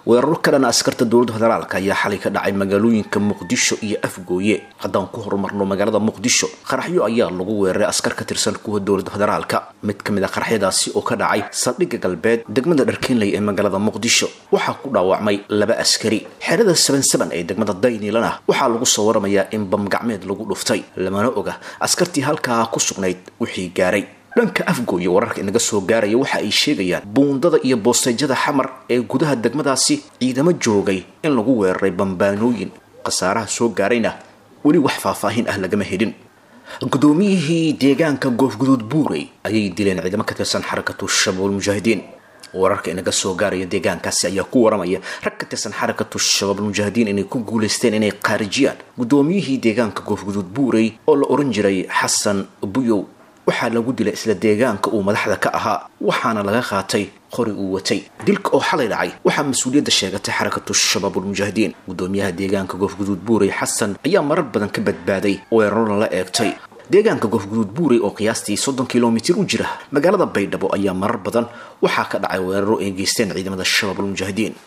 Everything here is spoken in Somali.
weeraro ka dhana askarta dowladda federaalka ayaa xalay ka dhacay magaalooyinka muqdisho iyo afgooye haddaan ku horumarno magaalada muqdisho qaraxyo ayaa lagu weeraray askar ka tirsan kuwa dowladda federaalka mid ka mid a qaraxyadaasi oo ka dhacay saldhigga galbeed degmada dharkiinley ee magaalada muqdisho waxaa ku dhaawacmay laba askari xerada sabansaban ee degmada daynilana waxaa lagu soo waramayaa in bamgacmeed lagu dhuftay lamana oga askartii halkaa ku sugnayd wixii gaaray dhanka afgooye wararka inaga soo gaaraya waxa ay sheegayaan buundada iyo boosteyjada xamar ee gudaha degmadaasi ciidamo joogay in lagu weeraray bambaanooyin khasaaraha soo gaarayna weli wax faahfaahin ah lagama helin gudoomiyihii deegaanka goofguduud buurey ayay dileen ciidamo ka tirsan xarakatu shabaab almujaahidiin wararka inaga soo gaaraya deegaankaasi ayaa ku waramaya rag ka tirsan xarakatu shabaab almujaahidiin inay ku guulaysteen inay khaarijiyaan gudoomiyihii deegaanka goofguduud buurey oo la oran jiray xasan buyow waxaa lagu dilay isla deegaanka uu madaxda ka ahaa waxaana laga qaatay qori uu watay dilka oo xalay dhacay waxaa mas-uuliyadda sheegatay xarakatu shabaabulmujaahidiin gudoomiyaha deegaanka goofguduud buurey xasan ayaa marar badan ka badbaaday weeraro lala eegtay deegaanka goofguduud buurey oo qiyaastii soddon kilomitir u jira magaalada baydhabo ayaa marar badan waxaa ka dhacay weeraro ay geysteen ciidamada shabaabulmujaahidiin